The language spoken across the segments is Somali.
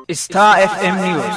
Star FM News.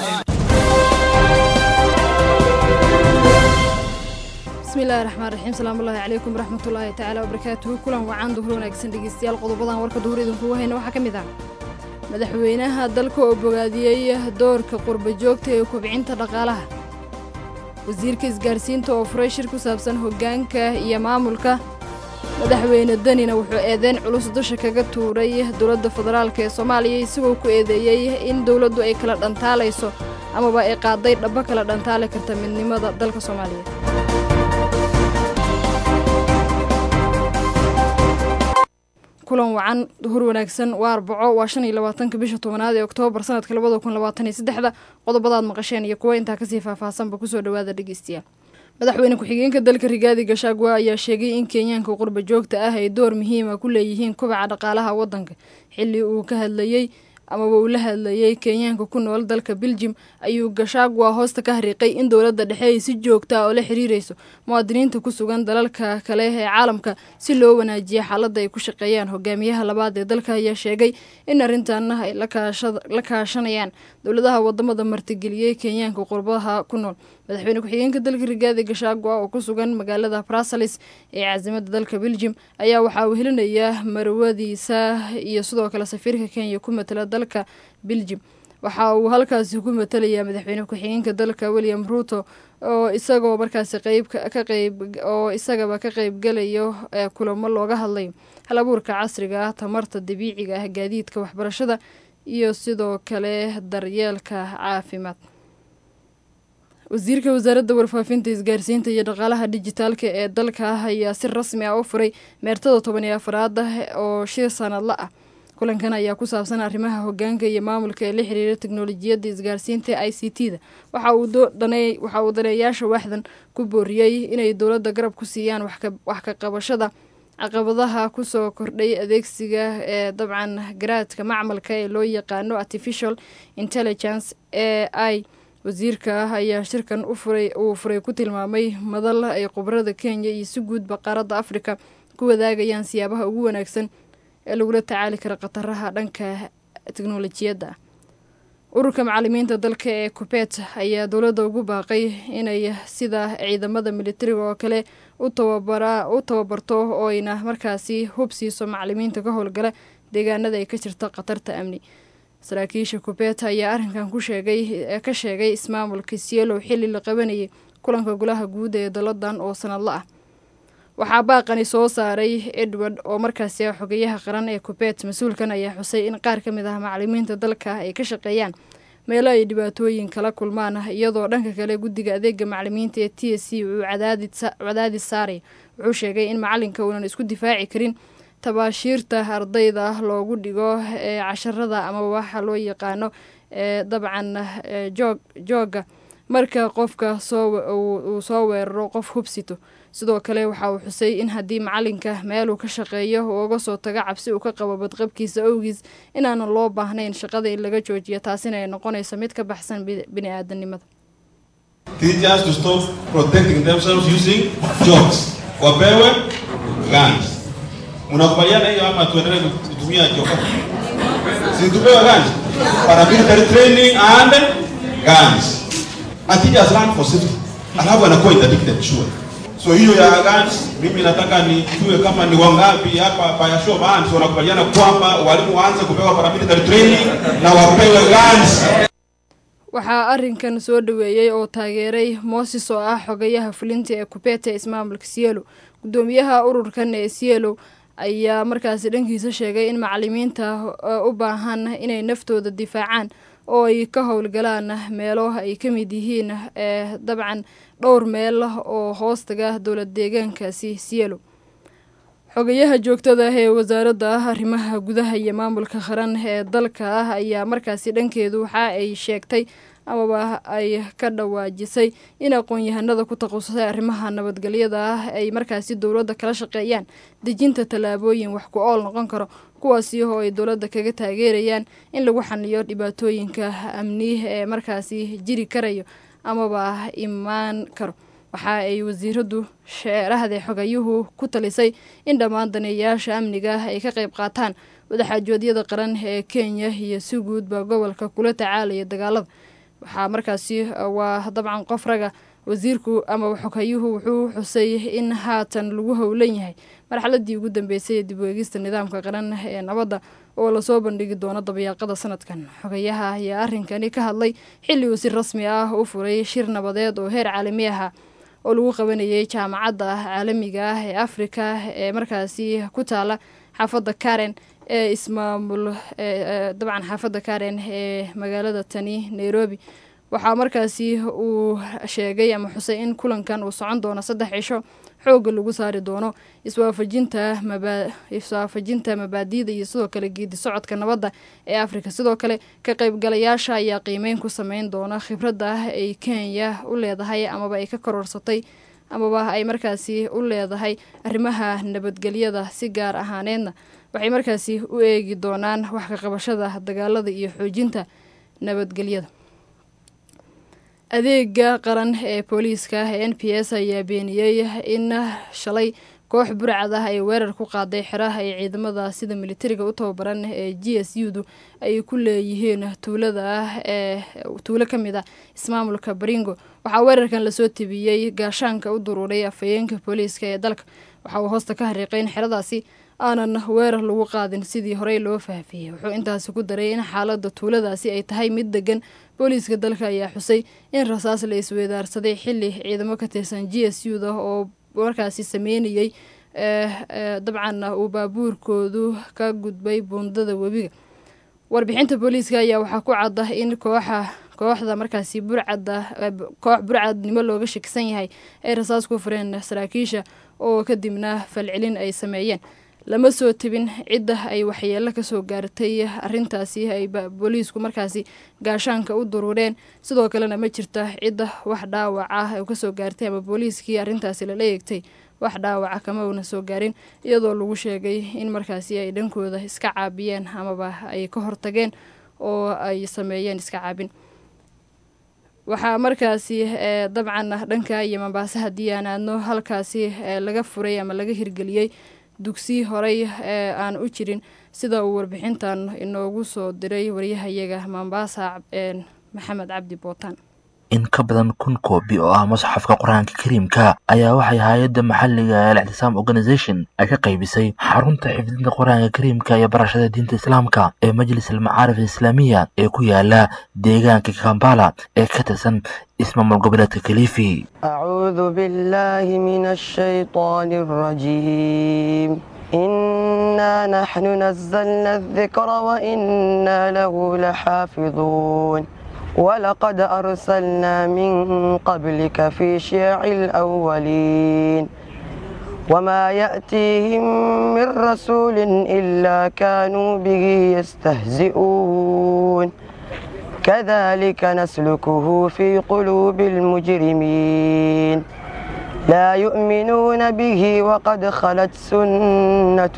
bismillahi raxmaan raxiim salaamullaahi calaykum waraxmatullaahi tacaala wabarakaatuhu kulan wacan duhur wanaagsan dhegeystayaal qodobadan warka duhur idinkugu hayna waxaa ka mid ah madaxweynaha dalka oo bogaadiyey doorka qurba joogta ee kobcinta dhaqaalaha wasiirka isgaarsiinta oo furay shir ku saabsan hoggaanka iyo maamulka madaxweyne danina wuxuu eedeyn culus dusha kaga tuuray dowladda federaalk ee soomaaliya isagoo ku eedeeyey in dowladdu ay kala dhantaalayso amaba ay qaaday dhabbo kala dhantaali karta midnimada dalka soomaaliya kulan wacan duhur wanaagsan waa arbaco waa shan iyo labaatanka bisha tobanaad ee oktoobar sanadka labada kun labaatan iyo saddexda qodobadaad maqasheen iyo kuwo intaa kasii faahfaahsanba kusoo dhawaada dhegeystayaal madaxweyne ku-xigeenka dalka rigaadi gashaagwa ayaa sheegay in kenyaanka qurba joogta ah ay door muhiima ku leeyihiin kobaca dhaqaalaha waddanka xilli uu ka hadlayey amaba uu la hadlayey kenyaanka ku nool dalka beljim ayuu gashaagwa hoosta ka hariiqay in dowladda dhexe ay si joogta ah oo la xiriirayso muwaadiniinta ku sugan dalalka kale ee caalamka si loo wanaajiya xaaladda ay ku shaqeeyaan hogaamiyaha labaad ee dalka ayaa sheegay in arrintaana ay la kaashanayaan dowladaha wadamada martigeliyey kenyaanka qurbaha ku nool madaxweyne ku-xigeenka dalka rigaadi gashaagwa oo ku sugan magaalada brasalis ee caasimada dalka beljim ayaa waxaa uu helinayaa marwadiisa iyo sidoo kale safiirka kenya ku matala dalka beljim waxa uu halkaasi ku matalayaa madaxweyne ku-xigeenka dalka william ruuto oo isagoo markaasi qeyb ka qeyb oo isagaba ka qeybgalayo kulamo looga hadlayo hal abuurka casriga ah tamarta dabiiciga ah gaadiidka waxbarashada iyo sidoo kale daryeelka caafimaad wasiirka wasaaradda warfaafinta isgaarsiinta iyo dhaqaalaha dijitaalka ee dalka ah ayaa si rasmi ah u furay meertada toban iyo afaraad ah oo shir sanadla ah kulankan ayaa ku saabsan arrimaha hogaanka iyo maamulka ee la xiriira teknolojiyadda isgaarsiinta i c t da waxa uu daneeyaasha waaxdan ku booriyey inay dowladda garab ku siiyaan wax ka qabashada caqabadaha kusoo kordhay adeegsiga ee dabcan garaadka macmalka ee loo yaqaano artificial intelligence e i wasiirka ah ayaa shirkan uu furay ku tilmaamay madal ay khubarada kenya iyo si guudba qaaradda afrika ku wadaagayaan siyaabaha ugu wanaagsan ee lagula tacaali kara khataraha dhanka teknolojiyadda ah ururka macalimiinta dalka ee kubet ayaa dowladda ugu baaqay inay sida ciidamada militariga oo kale u tababarto oo ayna markaasi hub siiso macalimiinta ka howlgala deegaanada ay ka jirto khatarta amni saraakiisha kubet ayaa arrinkan ka sheegay ismaamulka sielow xilli la qabanayay kulanka golaha guud ee daladan oo sanadla ah waxaa baaqani soo saaray edward oo markaasi ah xogeyaha qaran ee kubet mas-uulkan ayaa xusay in qaar ka mid ah macalimiinta dalka ay ka shaqeeyaan meelo ay dhibaatooyin kala kulmaan iyadoo dhanka kale guddiga adeega macalimiinta ee t s c uu cadaadis saaray wuxuu sheegay in macalinka uunan isku difaaci karin tabaashiirta ardayda loogu dhigo ee casharada ama waxa loo yaqaano ee dabcan jooga marka qofka uu soo weeraro qof hubsito sidoo kale waxa uu xusay in haddii macalinka meeluu ka shaqeeyo uu uga soo tago cabsi uu ka qabo badqabkiisa owgiis inaanan loo baahnayn shaqada in laga joojiyo taasina ay noqonayso mid ka baxsan bini aadanimada Unakubaliana hiyo ama tuendelee kutumia joka? Si tupewe guns. Paramilitary training and guns. Akija run for safety. Alafu anakuwa interdicted sure. So hiyo ya guns mimi nataka nijue kama ni wangapi hapa pa ya show bands wanakubaliana kwamba walimu waanze kupewa paramilitary training na wapewe guns. waxaa arrinkan soo dhaweeyey oo taageeray mooses oo ah xogayaha fulinta ee kubeta ismaamulka sielo guddoomiyaha ururkan ee sielo ayaa markaasi dhankiisa sheegay in macalimiinta u baahan inay naftooda difaacaan oo ay ka howlgalaan meelo ay ka mid yihiin ee dabcan dhowr meel oo hoostaga dowlad deegaankaasi sielo xogayaha joogtada ah ee wasaaradda ah arrimaha gudaha iyo maamulka qaran ee dalka ah ayaa markaasi dhankeedu waxa ay sheegtay amaba ay ka dhawaajisay in aqoon-yahanada ku takhasusay arrimaha nabadgelyada ah ay markaasi dowladda kala shaqeeyaan dejinta tallaabooyin wax ku ool noqon karo kuwaasi oo ay dowladda kaga taageerayaan in lagu xaliyo dhibaatooyinka amni ee markaasi jiri karayo amaba imaan karo waxa ay wasiiradu sheerahda xogayuhu ku talisay in dhammaan daneeyayaasha amniga ay ka qayb qaataan wadaxaajoodyada qaran ee kenya iyo si guudba gobolka kula tacaalaya dagaalada waxaa markaasi waa dabcan qof raga wasiirku ama xogayuhu wuxuu xusay in haatan lagu howlan yahay marxaladii ugu dambeysay ee dib u eegista nidaamka qaran ee nabadda oo lasoo bandhigi doono dabayaaqada sanadkan xogayaha ayaa arrinkani ka hadlay xilli uu si rasmi ah u furay shir nabadeed oo heer caalami aha oo lagu qabanayay jaamacadda caalamiga ah ee afrika ee markaasi ku taala xaafadda karen ee ismaamul dabcan xaafadda karen ee magaalada tani nairobi waxaa markaasi uu sheegay ama xusay in kulankan uu socon doono saddex cisho xoogga lagu saari doono iswaafajinta maba iswaafajinta mabaadiida iyo sidoo kale geedi socodka nabadda ee afrika sidoo kale ka qaybgalayaasha ayaa qiimeyn ku sameyn doona khibradda ay kenya u leedahay amaba ay ka kororsatay amaba ay markaasi u leedahay arrimaha nabadgelyada si gaar ahaaneedna waxay markaasi u eegi doonaan wax ka qabashada dagaalada iyo xoojinta nabadgelyada adeega qaran ee booliiska ee n p s ayaa beeniyey in shalay koox burcad ah ay weerar ku qaaday xeraha ay ciidamada sida militariga u tababaran ee g s u du ay ku leeyihiin tuulada ah ee tuulo ka mid a ismaamulka baringo waxaa weerarkan lasoo tebiyey gaashaanka u duruuray afhayeenka booliiska ee dalka waxa uu hoosta ka hariiqay in xeradaasi aanan weerar lagu qaadin sidii horey loo faafiyey wuxuu intaasi ku daray in xaalada tuuladaasi ay tahay mid degan booliiska dalka ayaa xusay in rasaas la isweedaarsaday xili ciidamo ka tirsan g s u da oo markaasi sameynayey dabcan uu baabuurkoodu ka gudbay buundada webiga warbixinta booliiska ayaa waxaa ku cadda in kooxa kooxda markaasi burcadda koox burcadnimo looga shakisan yahay ay rasaas ku fureen saraakiisha oo kadibna falcelin ay sameeyeen lama soo tebin cidda ay waxyeelo kasoo gaartay arintaasi ay booliisku markaasi gaashaanka u duruureen sidoo kalena ma jirta cidda wax dhaawac ah kasoo gaartay ama booliiskii arintaasi lala eegtay wax dhaawaca kama una soo gaarin iyadoo lagu sheegay in markaasi ay dhankooda iska caabiyeen amaba ay ka hortageen oo ay sameeyeen iska caabin waxaa markaasi dabcan dhanka iyo mambaase haddii aan aadno halkaasi laga furay ama laga hirgeliyey dugsi horey ee aan u jirin sida uu warbixintan inoogu soo diray waryahayaga mombasa maxamed cabdi bootaan in ka badan kun koobi oo ah musxafka qur-aanka kariimka ayaa waxay hay-adda maxalliga ee alixtisaam organisation ay ka qaybisay xarunta xifdinta qur-aanka kariimka iyo barashada diinta islaamka ee majlis almacaarif alislaamiya ee ku yaala deegaanka kambala ee ka tirsan ismaamul goboleedka kalifi أعوذ بالله من الشيطان الرجيم إنا نحن نزلنا الذكر وإنا له لحافظون ولقد أرسلنا من قبلك في شيع الأولين وما يأتيهم من رسول إلا كانوا به يستهزئون كذلك نسلكه في قلوب المجرمين لا يؤمنون به وقد خلت سنة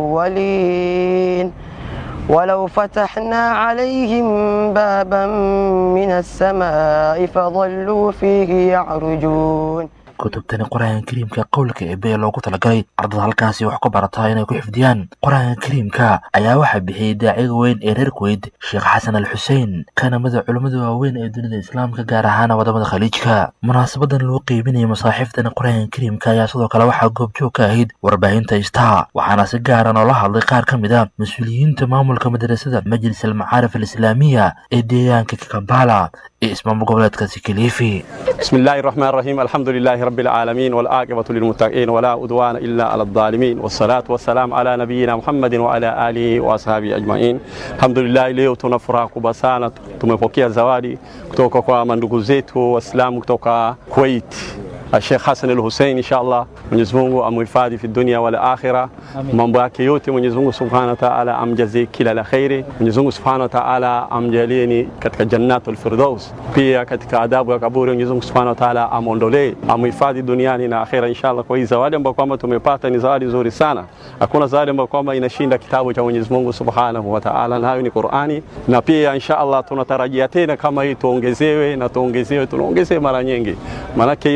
الأولين ولو فتحنا عليهم بابا من السماء فظلوا فيه يعرجون kutubtani qur-aanka kariimka qowlka eebe ee loogu talagalay ardada halkaasi wax ku barataa inay ku xifdiyaan qur-aanka kariimka ayaa waxaa bixiyey daaciga weyn ee reer kuweyd sheekh xasan al xuseen kana mida culummada waaweyn ee dunida islaamka gaar ahaan wadamada khaliijka munaasabadan loo qeybinayay masaaxiiftani qur-aanka kariimka ayaa sidoo kale waxaa goobjoog ka ahayd warbaahinta star waxaana si gaaran oo la hadlay qaar ka mid a mas-uuliyiinta maamulka madrasada majlis almacaarif alislaamiya ee deegaanka kambala ee ismaamul goboleedkaasi kaliifi بسم الله الرحمن الرحيم الحمد لله رب العالمين والعاقبة للمتقين ولا عدوان إلا على الظالمين والصلاة والسلام على نبينا محمد وعلى آله وأصحابه أجمعين الحمد لله leo tuna furaha kubwa sana tumepokea zawadi kutoka kwa mandugu zetu waislamu kutoka Kuwait Sheikh Hassan al-Hussein inshallah Mwenyezi Mungu amhifadhi fi dunia wal akhira mambo yake yote Mwenyezi Mungu Subhanahu wa Ta'ala amjazie kila la khairi Mwenyezi Mungu Subhanahu wa Ta'ala amjalieni katika jannatul firdaus pia katika adabu ya kaburi Mwenyezi Mungu Subhanahu wa Ta'ala amondolee amhifadhi duniani na akhira inshallah kwa hii zawadi ambayo kwamba tumepata ni zawadi nzuri sana hakuna zawadi ambayo kwamba inashinda kitabu cha Mwenyezi Mungu Subhanahu wa Ta'ala na hayo ni Qur'ani na pia inshallah tunatarajia tena kama hii tuongezewe na tuongezewe tunaongezewe mara nyingi maanake hii markasi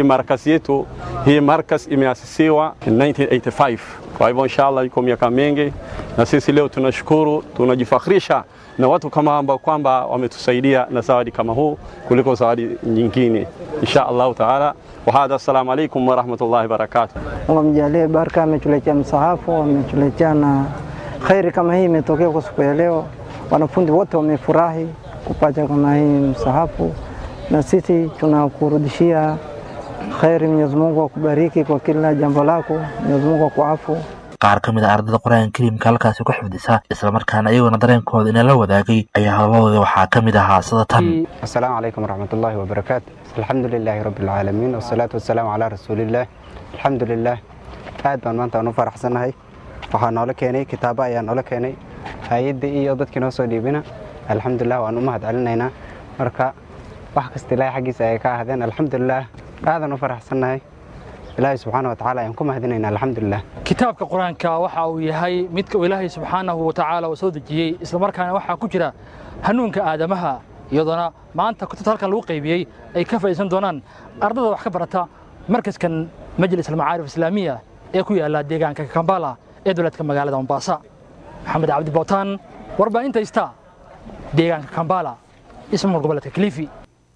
markas yetu hii markas imeasisiwa 1985 kwa hivyo inshallah iko miaka mingi na sisi leo tunashukuru tunajifakhirisha na watu kama ambao kwamba wametusaidia na zawadi kama huu kuliko zawadi nyingine insha allahu taala wahadha assalamu alaikum warahmatullahi wabarakatuh wamjalie baraka, ametuletea msahafu, ametuletea na khairi kama hii imetokea kwa siku ya leo. Wanafunzi wote wamefurahi kupata kama hii msahafu, na sisi tunakurudishia khairi. Mwenyezi Mungu akubariki kwa kila jambo lako, Mwenyezi Mungu akuafu. qaar ka mid a ardada qur-aanka kariimka halkaasi ku xifdisa islamarkaana iyaguna dareenkooda inala wadaagay ayaa hadalladooda waxaa ka mid ahaa sida tan السلام عليكم ورحمة الله وبركاته الحمد لله رب العالمين والصلاة والسلام على رسول الله الحمد لله aad baan maanta aan u faraxsanahay waxaa noola keenay kitaabo ayaa noola keenay hay-adda iyo dadkii noo soo dhiibina alxamdulilah waan u mahad celinaynaa marka wax kasta ilaahay xaggiisa ay ka ahdeen alxamdulilah aadaan u faraxsanahay ilaahay subxaana watacaala ayaan ku mahadinaynaa alxamdulilah kitaabka qur-aanka waxa uu yahay midka uu ilaahay subxaanahu watacaala uu soo dejiyey islamarkaana waxaa ku jira hanuunka aadamaha iyadoona maanta kutubta halkan lagu qaybiyey ay ka faa'iidaysan doonaan ardada wax ka barata markaskan majlis almacaarif islaamiya ee ku yaala deegaanka kambala ee dowladka magaalada mombasa maxamed cabdi bootaan warbaahinta ista deegaanka kambala ismaul goboleedka kilifi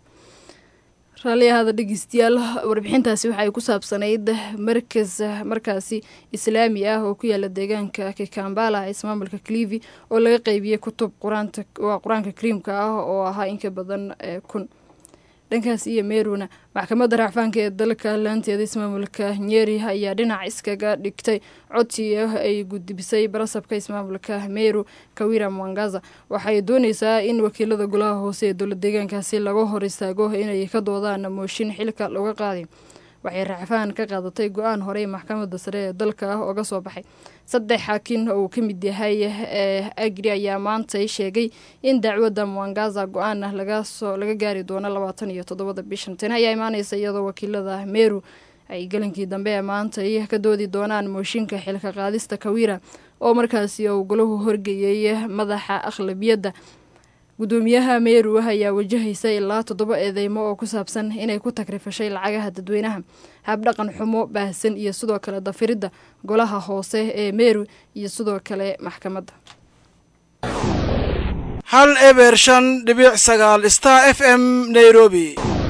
raalliyahaada dhegeystayaal warbixintaasi waxay ku saabsanayd markas markaasi islaami ah oo ku yaala deegaanka kikambala ismaamulka clivi oo laga qeybiyey kutub quraanta waa qur-aanka kariimka ah oo ahaa in ka badan kun dhankaas iyo meeruna maxkamadda racfaanka ee dalka laanteeda ismaamulka nyeri ayaa dhinac iskaga dhigtay codsi ay gudbisay barasabka ismaamulka meru kawira mwangaza waxay dooneysaa in wakiilada golaha hoose ee dowla deegaankaasi laga hor istaago inay ka doodaan mooshin xilka looga qaaday waxay racfaan ka qaadatay go-aan horey maxkamadda sare ee dalka ah ooga soo baxay saddex xaakin oo uu ka mid yahay ee agri ayaa maantay sheegay in dacwadda mwangaza go-aan ah lagasoo laga gaari doono labaatan iyo toddobada bishan tani ayaa imaaneysa iyadoo wakiilada meru ay galankii dambe ee maantay ka doodi doonaan mooshinka xilka qaadista kawira oo markaasi uu golahu horgeeyey madaxa akhlabiyadda gudoomiyaha meru ayaa wajahaysa ilaa toddoba eedeymo oo ku saabsan inay ku tagrifashay lacagaha dadweynaha habdhaqan xumo baahsan iyo sidoo kale dafiridda golaha hoose ee meru iyo sidoo kale maxkamadda hal eber shan dhibic sagaal star f m nairobi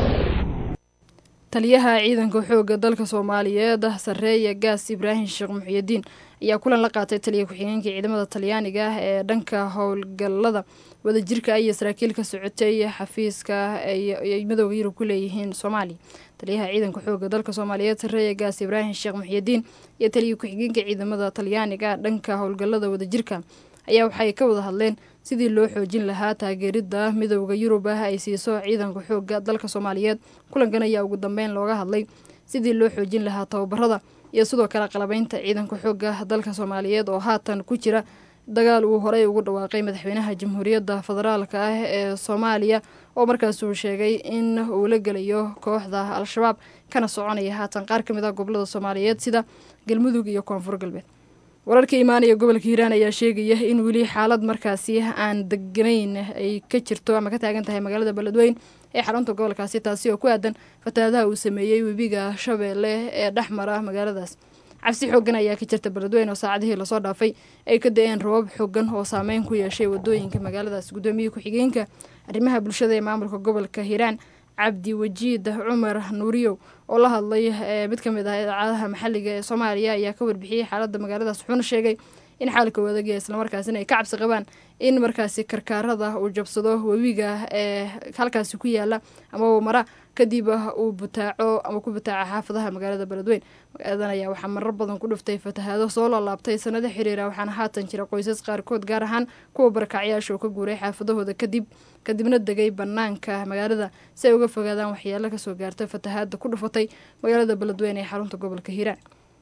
taliyaha ciidanka xoogga dalka soomaaliyeed sareeya gaas ibraahim sheekh muxiyadiin ayaa kulan la qaatay taliya ku-xigeenka ciidamada talyaaniga ah ee dhanka howlgallada wadajirka iyo saraakiil ka socotay xafiiska ay midooda yurub ku leeyihiin soomaaliya taliyaha ciidanka xoogga dalka soomaaliyeed sareeya gaas ibraahim sheekh muxiyadiin iyo taliya ku-xigeenka ciidamada talyaaniga dhanka howlgallada wadajirka ayaa waxay ka wada hadleen sidii loo xoojin lahaa taageerida midooda yurub ah ay siiso ciidanka xoogga dalka soomaaliyeed kulankan ayaa ugu dambeyn looga hadlay sidii loo xoojin lahaa tababarada iyo sidoo kale qalabeynta ciidanka xoogga dalka soomaaliyeed oo haatan ku jira dagaal uu horey ugu dhawaaqay madaxweynaha jamhuuriyadda federaalka ah ee soomaaliya oo markaas uu sheegay in uu la gelayo kooxda al-shabaab kana soconaya haatan qaar ka mid ah gobolada soomaaliyeed sida galmudug iyo koonfur galbeed wararka imaanaya gobolka hiiraan ayaa sheegaya in weli xaalad markaasi aan deganayn ay ka jirto ama ka taagan tahay magaalada beledweyn ee xarunta gobolkaasi taasi oo ku aadan fatahaadaha uu sameeyey webiga shabeelle ee dhex mara magaaladaas cabsi xoogan ayaa ka jirta beledweyn oo saacadihii lasoo dhaafay ay ka da-een rabab xoogan oo saameyn ku yeeshay wadooyinka magaaladaas guddoomiye ku-xigeenka arrimaha bulshada ee maamulka gobolka hiiraan cabdi wajiid cumar nuuriyow oo la hadlay mid ka mid ah idaacadaha maxalliga ee soomaaliya ayaa ka warbixiyey xaaladda magaaladaas wuxuuna sheegay in xaalka wadagaya islamarkaasina ay ka cabsi qabaan in markaasi karkaarada uu jabsado webiga ee halkaasi ku yaala amaba mara kadib uu butaaco ama ku butaaco xaafadaha magaalada beledweyn magaaladan ayaa waxaa marar badan ku dhuftay fatahaado soo laalaabtay sanado xiriira waxaana haatan jira qoysas qaarkood gaar ahaan kuwa barakacyaasha oo ka guuray xaafadahooda kadib kadibna degay banaanka magaalada si ay uga fogaadaan waxyeelo kasoo gaarta fatahaada ku dhufatay magaalada beledweyn ee xarunta gobolka hiiraan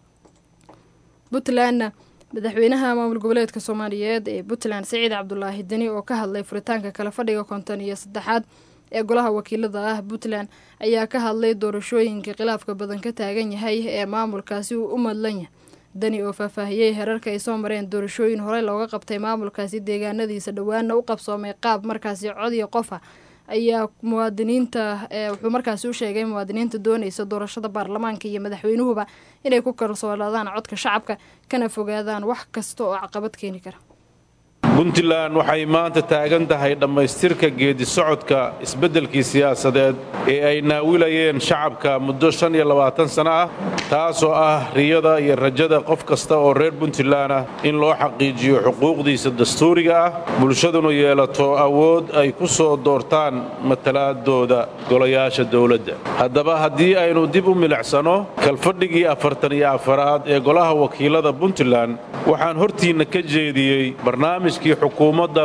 puntlandna madaxweynaha maamul goboleedka soomaaliyeed ee puntland saciid cabdulaahi deni oo ka hadlay furitaanka kala fadhiga konton iyo saddexaad ee golaha wakiilada ah puntland ayaa ka hadlay doorashooyinka khilaafka badan ka taagan yahay ee maamulkaasi uu u madlan yahay deni oo faahfaahiyey herarka ay soo mareen doorashooyin horey looga qabtay maamulkaasi deegaanadiisa dhowaana u qabsoomay qaab markaasi cod iyo qof ah ayaa muwaadiniinta wuxuu markaasi u sheegay muwaadiniinta doonaysa doorashada baarlamaanka iyo madaxweynuhuba inay ku kalsoonaadaan codka shacabka kana fogaadaan wax kasta oo caqabad keeni kara puntland waxay maanta taagan tahay dhammaystirka geedi socodka isbeddelkii siyaasadeed ee ay naawilayeen shacabka muddo shan iyo labaatan sanno ah taasoo ah riyada iyo rajada qof kasta oo reer puntland ah in loo xaqiijiyo xuquuqdiisa dastuuriga ah bulshaduna yeelato awood ay ku soo doortaan matalaadooda golayaasha dowladda haddaba haddii aynu dib u milicsano kalfadhigii afartan iyo afaraad ee golaha wakiilada puntland waxaan hortiinna ka jeediyey barnaamijkii xukuumadda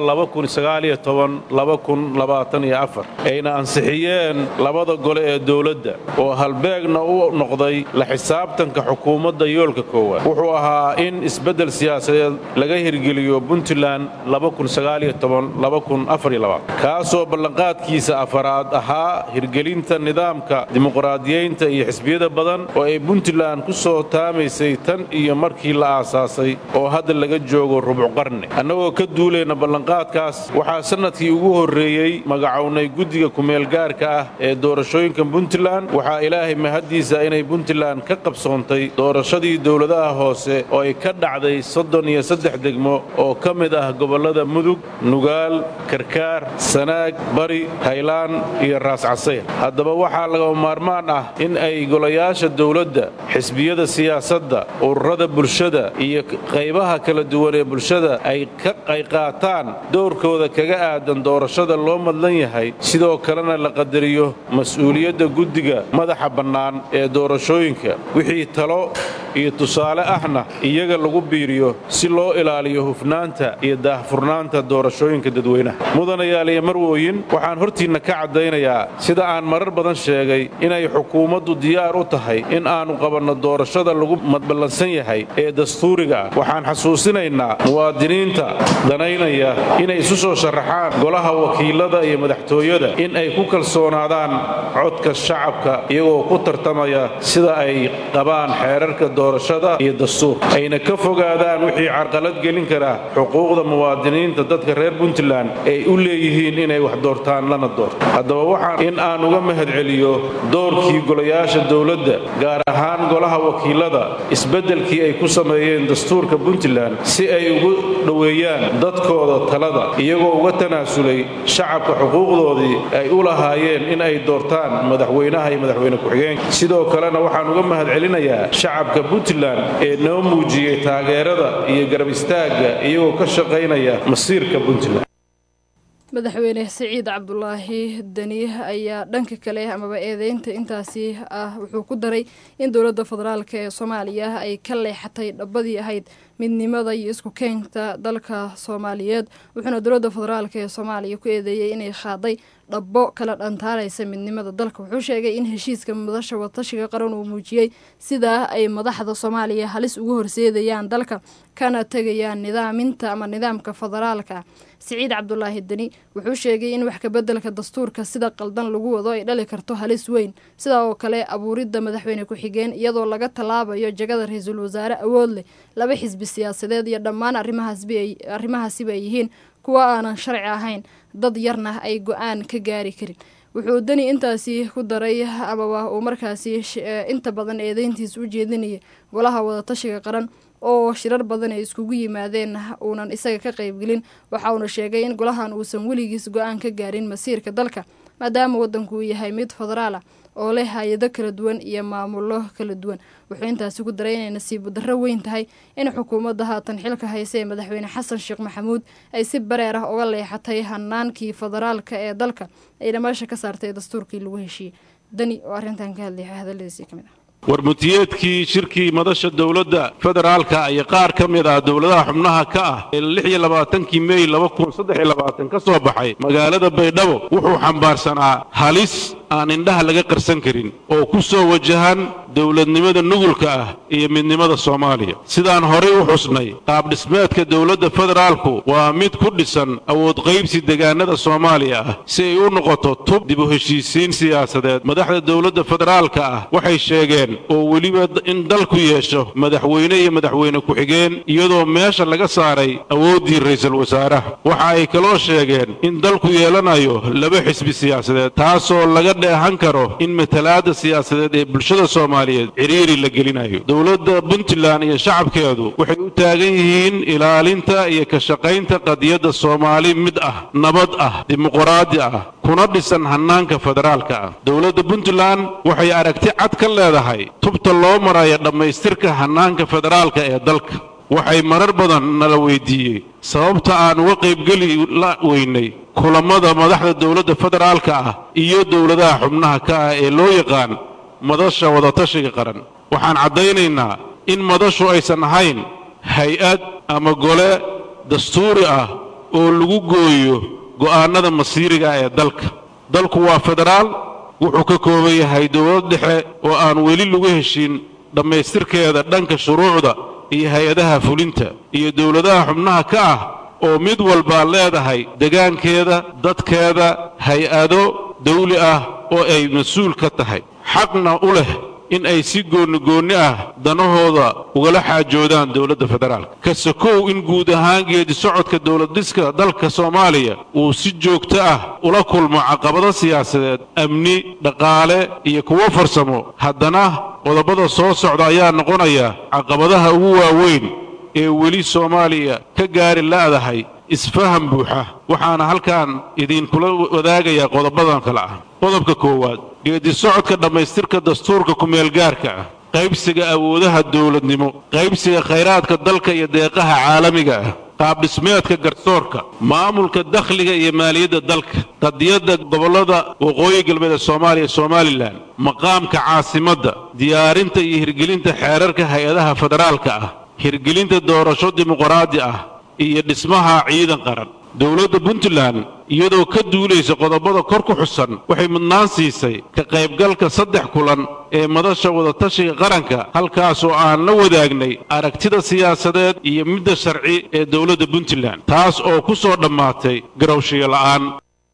ayna ansixiyeen labada gole ee dowladda oo halbeegna u noqday la xisaabtanka xukuumadda yoolka koowaad wuxuu ahaa in isbeddel siyaasadeed laga hirgeliyo puntland kaasoo ballanqaadkiisa afaraad ahaa hirgelinta nidaamka dimuqraadiyeynta iyo xisbiyada badan oo ay puntland ku soo taamaysay tan iyo markii la aasaasay oo hadda laga joogo rubuc qarni annagoo ka duulayna ballanqaadkaas waxaa sannadkii ugu horreeyey magacownay guddiga kumeelgaarka ah ee doorashooyinka puntland waxaa ilaahay mahaddiisa inay puntland ka qabsoontay doorashadii dowladaha hoose oo ay ka dhacday soddon iyo saddex degmo oo ka mid ah gobollada mudug nugaal karkaar sanaag bari haylaan iyo raascasayr haddaba waxaa lagama maarmaan ah in ay golayaasha dowladda xisbiyada siyaasadda ururada bulshada iyo qaybaha kala duwan ee bulshada ay ka qayqaataan dowrkooda kaga aadan doorashada loo madlan yahay sidoo kalena la qadariyo mas-uuliyadda guddiga madaxa bannaan ee doorashooyinka wixii talo iyo tusaale ahna iyaga lagu biiriyo si loo ilaaliyo hufnaanta iyo daahfurnaanta doorashooyinka dadweynaha mudanayaal iyo marwooyin waxaan hortiinna ka caddaynayaa sida aan marar badan sheegay inay xukuumaddu diyaar u tahay in aannu qabanno doorashada lagu madballansan yahay ee dastuuriga ah waxaan xasuusinaynaa muwaadiniinta danaynaya inay isu soo sharaxaan golaha wakiilada iyo madaxtooyada in ay ku kalsoonaadaan codka shacabka iyagoo ku tartamaya sida ay qabaan xeerarka doorashada iyo dastuur ayna ka fogaadaan wixii carqalad gelin kara xuquuqda muwaadiniinta dadka reer puntland ay u leeyihiin inay wax doortaan lana doorto haddaba waxaan in aan uga mahad celiyo doorkii golayaasha dowladda gaar ahaan golaha wakiilada isbeddelkii ay ku sameeyeen dastuurka puntland si ay ugu dhoweeyaan dadkooda talada iyagoo uga tanaasulay shacabka xuquuqdoodii ay u lahaayeen in ay doortaan madaxweynaha iyo madaxweyne ku-xigeenka sidoo kalena waxaan uga mahad celinayaa shacabka puntland ee noo muujiyey taageerada iyo garab istaagga iyagoo ka shaqaynaya masiirka puntland madaxweyne siciid cabdulaahi dani ayaa dhanka kale amaba eedeynta intaasi ah wuxuu ku daray in dowladda federaalk ee soomaaliya ay ka leexatay dhabadii ahayd midnimada iyo isku keenta dalka soomaaliyeed wuxuuna dowladda federaalk ee soomaaliya ku eedeeyey inay qaaday dhabbo kala dhantaaraysa midnimada dalka wuxuu sheegay in heshiiska madasha watashiga qaran uu muujiyey sidaa ay madaxda soomaaliya halis ugu horseedayaan dalka kana tegayaan nidaaminta ama nidaamka federaalka siciid cabdulaahi deni wuxuu sheegay in wax kabeddelka dastuurka sida qaldan lagu wado ay dhali karto halis weyn sidaa oo kale abuuridda madaxweyne ku-xigeen iyadoo laga tallaabayo jagada ra-iisul wasaare awood leh laba xisbi siyaasadeed iyo dhammaan arrimahaasiba ay yihiin kuwa aanan sharci ahayn dad yarna ay go-aan ka gaari karin wuxuu deni intaasi ku daray amaba uu markaasi inta badan eedeyntiisa u jeedinaya golaha wadatashiga qaran oo shirar badan ay iskugu yimaadeen uunan isaga ka qaybgelin waxa uuna sheegay in golahan uusan weligiis go-aan ka gaarin masiirka dalka maadaama waddanku uu yahay mid federaal ah oo leh hay-ado kala duwan iyo maamulo kala duwan wuxuu intaasi ku daray inay nasiibo darro weyn tahay in xukuumadda haatan xilka haysa ee madaxweyne xasan sheekh maxamuud ay si bareer ah uga leexatay hanaankii federaalka ee dalka ayna meesha ka saartay dastuurkii lagu heshiiyey dani oo arrintan ka hadlaya hadalladiisii ka mid ah warmutiyeedkii shirkii madasha dowladda federaalka iyo qaar ka mid ah dowladaha xubnaha ka ah ee lix iyo labaatankii mey laba kun saddex iyo labaatan ka soo baxay magaalada baydhabo wuxuu xambaarsanaa halis aan indhaha laga qarsan karin oo ku soo wajahan dowladnimada nugulka ah iyo midnimada soomaaliya sidaan horay u xusnay qaabdhismeedka dowladda federaalku waa mid ku dhisan awood qaybsi degaanada soomaaliya ah si ay u noqoto tub dib u heshiisiin siyaasadeed madaxda dowladda federaalka ah waxay sheegeen oo weliba in dalku yeesho madaxweyne iyo madaxweyne ku-xigeen iyadoo meesha laga saaray awooddii ra'iisul wasaaraha waxa ay kaloo sheegeen in dalku yeelanayo laba xisbi siyaasadeed taasoo laga dheehan karo in matalaadda siyaasadeed ee bulshada soomaaliyeed ciriiri la gelinayo dowladda puntland iyo shacabkeedu waxay u taagan yihiin ilaalinta iyo ka shaqaynta qadiyadda soomaali mid ah nabad ah dimuqraadi ah kuna dhisan hannaanka federaalka ah dowladda puntland waxay aragti cad ka leedahay tubta loo marayo dhammaystirka hannaanka federaalka ee dalka waxay marar badan nala weydiiyey sababta aan uga qaybgeli la weynay kulammada madaxda dowladda federaalka ah iyo dowladaha xubnaha ka ah ee loo yaqaan madasha wadatashiga qaran waxaan caddaynaynaa in madashu aysan ahayn hay-ad ama gole dastuuri ah oo lagu gooyo go'aannada masiiriga ee dalka dalku waa federaal wuxuu ka kooban yahay dowlad dhexe oo aan weli lagu heshin dhammaystirkeeda dhanka shuruucda iyo hay-adaha fulinta iyo dowladaha xubnaha ka ah oo mid walbaa leedahay degaankeeda dadkeeda hay-ado dawli ah oo ay mas-uul ka tahay xaqna u leh in ay si goonigoonni ah danahooda ugala xaajoodaan dowladda federaalka ka sokow in guud ahaan geedi socodka dowladdhiska dalka soomaaliya uu si joogto ah ula kulmo caqabado siyaasadeed amni dhaqaale iyo kuwo farsamo haddana qodobada soo socda ayaa noqonaya caqabadaha ugu waaweyn ee weli soomaaliya ka gaari la'dahay isfaham buuxa waxaana halkan idiinkula wadaagayaa qodobadan kale ah qodobka koowaad geedi socodka dhammaystirka dastuurka kumeelgaarka ah qaybsiga awoodaha dowladnimo qaybsiga khayraadka dalka iyo deeqaha caalamiga ah qaabdhismeedka garsoorka maamulka dakhliga iyo maaliyadda dalka qadiyadda gobollada waqooyi galbeed ee soomaaliya somalilan maqaamka caasimadda diyaarinta iyo hirgelinta xeerarka hay-adaha federaalka ah hirgelinta doorasho dimuqraadi ah iyo dhismaha ciidan qaran dowladda puntland iyadoo ka duulaysa qodobada kor ku xusan waxay mudnaan siisay ka qaybgalka saddex kulan ee madasha wadatashiga qaranka halkaasoo aan la wadaagnay aragtida siyaasadeed iyo midda sharci ee dowladda puntland taas oo ku soo dhammaatay garowshiyo la'aan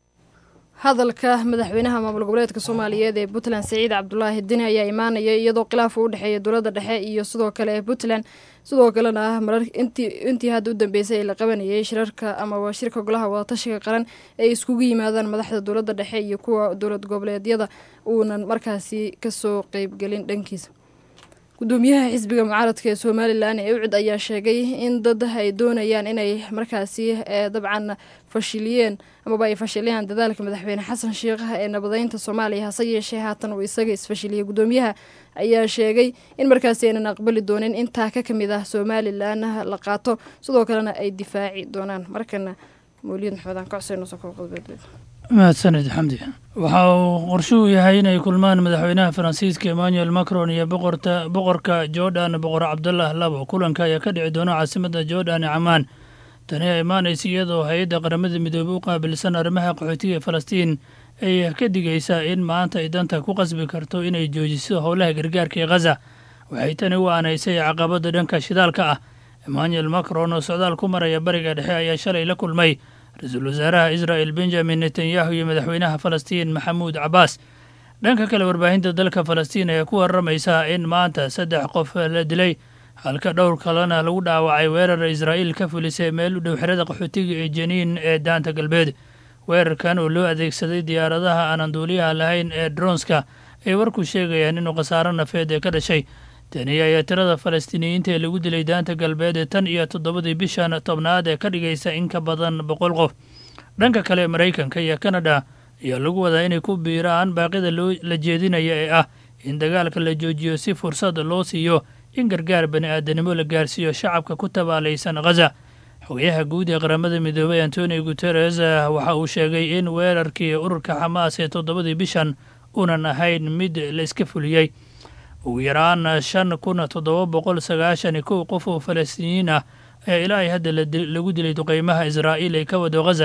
hadalka madaxweynaha maamul goboleedka soomaaliyeed ee puntland saciid cabdulaahi dini ayaa imaanaya iyadoo khilaaf u dhexeeya dowladda dhexe iyo sidoo kale ee puntland sidoo kalena marar intii hadda u dambeysay ee la qabanayay shirarka amaba shirka golaha wadatashiga qaran ay iskugu yimaadaan madaxda dowladda dhexe iyo kuwa dowlad goboleedyada uunan markaasi kasoo qeybgelin dhankiisa gudoomiyaha xisbiga mucaaradka ee somalilan ee ucid ayaa sheegay in dad ay doonayaan inay markaasi dabcan fashiliyeen amaba ay fashiliyaan dadaalka madaxweyne xasan sheikh ee nabadeynta soomaaliya hase yeeshee haatan uu isaga isfashiliyay gudoomiyaha ayaa sheegay in markaasi aynan aqbali doonin intaa ka kamid ah somalilan la qaato sidoo kalena ay difaaci doonaan markana mawliyad maxmedaan kocseynqodbeed mahadsaned xamdi waxa uu qorshuhu yahay inay kulmaan madaxweynaha faransiiska emmanuel macron iyo boqorka jordan boqor cabdullah labo kulanka ayaa ka dhici doona caasimada jordan ee camaan tani a imaanaysa iyadoo hay-adda qaramada midoobey u qaabilsan arrimaha qaxootiga ee falastiin ay ka digaysaa in maanta ay danta ku qasbi karto inay joojiso howlaha gargaarka ee khaza waxay tani u aanaysay caqabada dhanka shidaalka ah emmanuel macron oo socdaal ku maraya bariga dhexe ayaa shalay la kulmay ra-iisul wasaaraha israel benjamin netanyahu iyo madaxweynaha falastiin maxamuud cabaas dhanka kale warbaahinta dalka falastiin ayaa ku waramaysa in maanta saddex qof la dilay halka dhowr kalena lagu dhaawacay weerar israa'iil ka fulisay meel u dhow xerada qaxootiga ee janiin ee daanta galbeed weerarkan oo loo adeegsaday diyaaradaha aanan duuliyaha lahayn ee dronska ay warku sheegayaan inuu khasaaro nafeed ee ka dhashay tani ayaa tirada falastiiniyiinta ee lagu dilay daanta galbeed ee tan iyo toddobadii bishan tobnaad ee ka dhigaysa in ka badan boqol qof dhanka kale maraykanka iyo kanada ayaa lagu wadaa inay ku biiraan baaqida la jeedinaya ee ah in dagaalka la joojiyo si fursad loo siiyo in gargaar bani aadanimo la gaarsiiyo shacabka ku tabaalaysan khaza xogayaha guud ee qaramada midoobey antonio guteres waxa uu sheegay in weerarkii ururka xamaas ee toddobadii bishan uunan ahayn mid la iska fuliyey ugu yaraan shan kun toddoba boqol sagaashan iyo kow qof oo falastiiniyiin ah ee ilaa ay hadda lagu dilay duqeymaha israa'iil ay ka wado khaza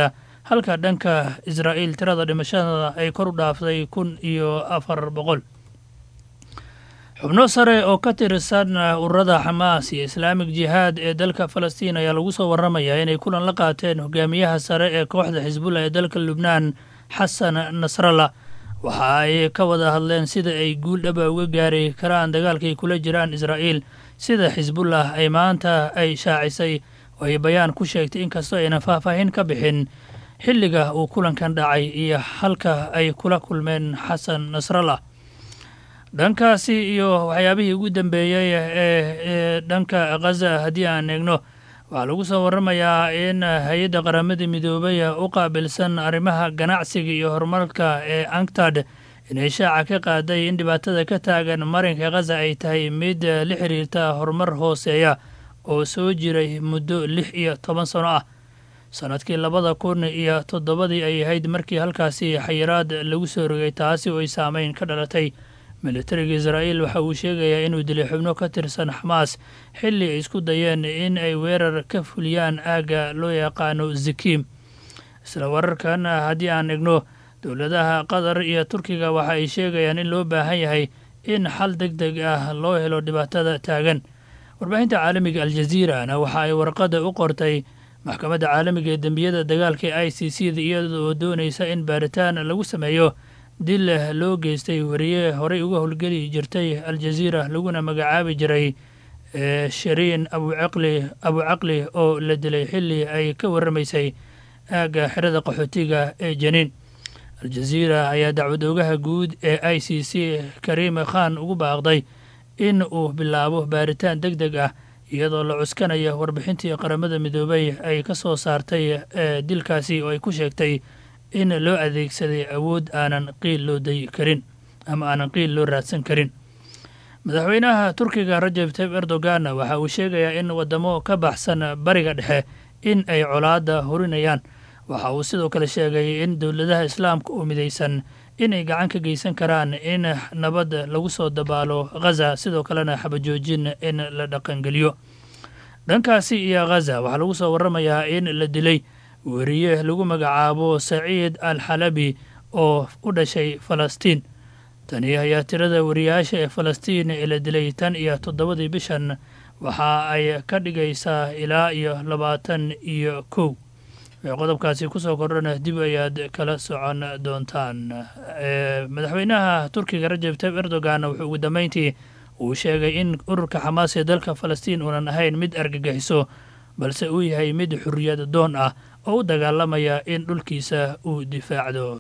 halka dhanka israa'iil tirada dhimashada ay kor u dhaaftay kun iyo afar boqol xubno sare oo ka tirsan ururada xamaas iyo islaamik jihaad ee dalka falastiin ayaa lagu soo warramayaa inay kulan la qaateen hogaamiyaha sare ee kooxda xisbullah ee dalka lubnaan xasan nasrallah waxa ay ka wada hadleen sida ay guul dhaba uga gaari karaan dagaalkay kula jiraan israa'iil sida xisbullah ay maanta ay shaacisay oo ay bayaan ku sheegtay inkastoo aynan faahfaahin ka bixin xilliga uu kulankan dhacay iyo halka ay kula kulmeen xasan nasrallah dhankaasi iyo waxyaabihii ugu dambeeyey ee dhanka khaza haddii aan eegno waxaa lagu soo warramayaa in hay-adda qaramada midoobay u qaabilsan arrimaha ganacsiga iyo horumarka ee anctad inay shaaca ka qaaday in dhibaatada ka taagan marinka khaza ay tahay mid la xiriirta horumar hooseeya oo soo jiray muddo lix iyo toban sano ah sannadkii labada kun iyo toddobadii ay ahayd markii halkaasi xayiraad lagu soo rogay taasi oo ay saameyn ka dhalatay militariga israa'iil waxa uu sheegayaa inuu dilay xubno ka tirsan xamaas xilli ay isku dayeen in ay weerar ka fuliyaan aagga loo yaqaano zikiim isla wararkan haddii aan egno dowladaha qatar iyo turkiga waxa ay sheegayaan in loo baahan yahay in xal deg deg ah loo helo dhibaatada taagan warbaahinta caalamiga aljaziirana waxa ay warqada u qortay maxkamadda caalamiga ee dembiyada dagaalka ee i c c da iyadoo doonaysa in baaritaan lagu sameeyo dil loo geystay wariye horey uga howlgeli jirtay aljaziira laguna magacaabi jiray shariin abucaqli abucaqli oo la dilay xilli ay ka warramaysay aagga xerada qaxootiga ee janiin aljaziira ayaa dacwad oogaha guud ee i c c kariime khan ugu baaqday in uu bilaabo baaritaan deg deg ah iyadoo la cuskanaya warbixintii qaramada midoobay ay ka soo saartay dilkaasi oo ay ku sheegtay in loo adeegsaday awood aanan qiil loo dayi karin ama aanan qiil loo raadsan karin madaxweynaha turkiga rajab tayib erdogan waxa uu sheegayaa in waddamo ka baxsan bariga dhexe in ay colaadda horinayaan waxa uu sidoo kale sheegay in dowladaha islaamka oo midaysan inay gacan ka geysan karaan in nabad lagu soo dabaalo khaza sidoo kalena xabajoojin in la dhaqangeliyo dhankaasi iyo khaza waxaa lagu soo warramayaa in la dilay weriye lagu magacaabo saciid al xalabi oo u dhashay falastiin tani ayaa tirada wariyaasha ee falastiin ee la dilay tan iyo toddobadii bishan waxa ay ka dhigaysaa ilaa iyo labaatan iyo kow qodobkaasi kusoo kordhana dib ayaad kala socon doontaan madaxweynaha turkiga rajab tayib erdogan wuxuu ugu dambeyntii uu sheegay in ururka xamaas ee dalka falastiin uunan ahayn mid argagixiso balse uu yahay mid xurriyad doon ah oo u dagaalamaya in dhulkiisa uu difaacdo